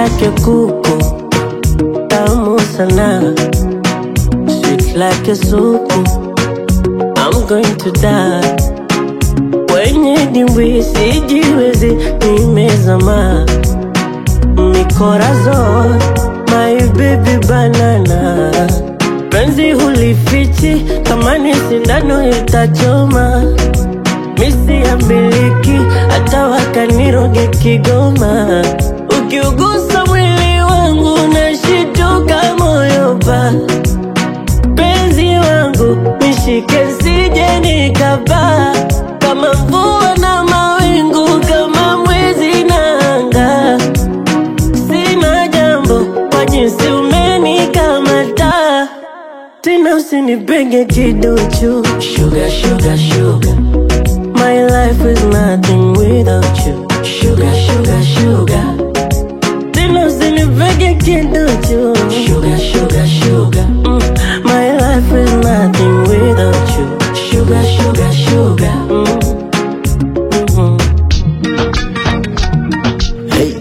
yake kuku tamu sana, sweet like a soup. I'm going to die kwenye dimbwi, sijiwezi, nimezama mikorazo, my baby banana, penzi hulifichi, kama ni sindano itachoma, misi ya miliki, hata wakaniroge Kigoma, ukiugusa mwili wangu nashituka moyo pa penzi wangu nishike sije nikapaa kama mvua na mawingu kama mwezi na anga sina jambo kwa jinsi umenikamata tena usinipenge kiduchu sugar, sugar, sugar. My life is nothing without you sugar, sugar, sugar. Tena usinipenge kiduchu sugar, sugar, sugar. Mm. My life is nothing without you sugar, sugar, sugar. Mm. Mhm. Hey.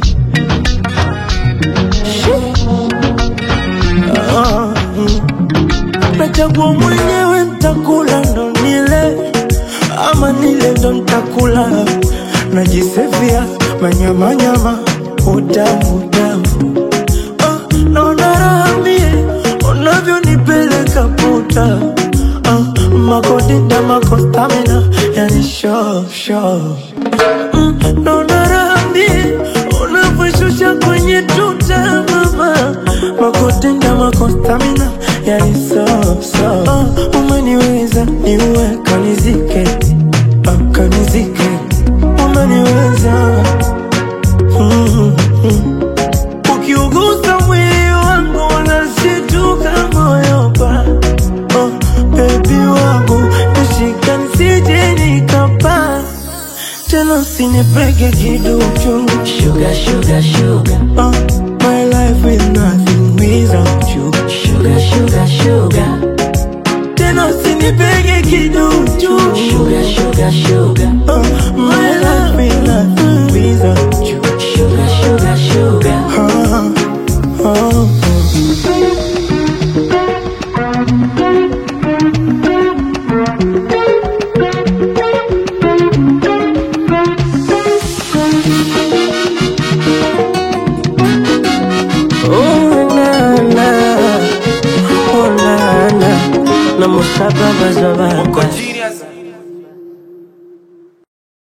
Ah, mm. Nachagua mwenyewe ntakula ndo nile ama nile ndo ntakula najisevia manyamanyama utamu utamu ah, naona raha mie unavyonipeleka puta ah, makodita makostamina yani sho sho mm, naona raha mie unavyoshusha kwenye tuta mama makotenda makostamina yani so so uh, umeniweza niue kanizike uh, kanizike umeniweza mm, mm. ukiugusa mwili wangu unashituka moyo pa uh, bebi wangu nishika nisije nikapa tena usinipeke kiduchu Sugar, sugar, sugar. Uh, my life is nothing without you. Sugar, sugar, sugar. Tena usinipege kiduchu. Sugar, sugar, sugar. Uh, my life is nothing without you. Sugar, sugar, sugar. Uh, uh, Oh, na, na. Oh, na, na. Na musaba bazobaka. Genius.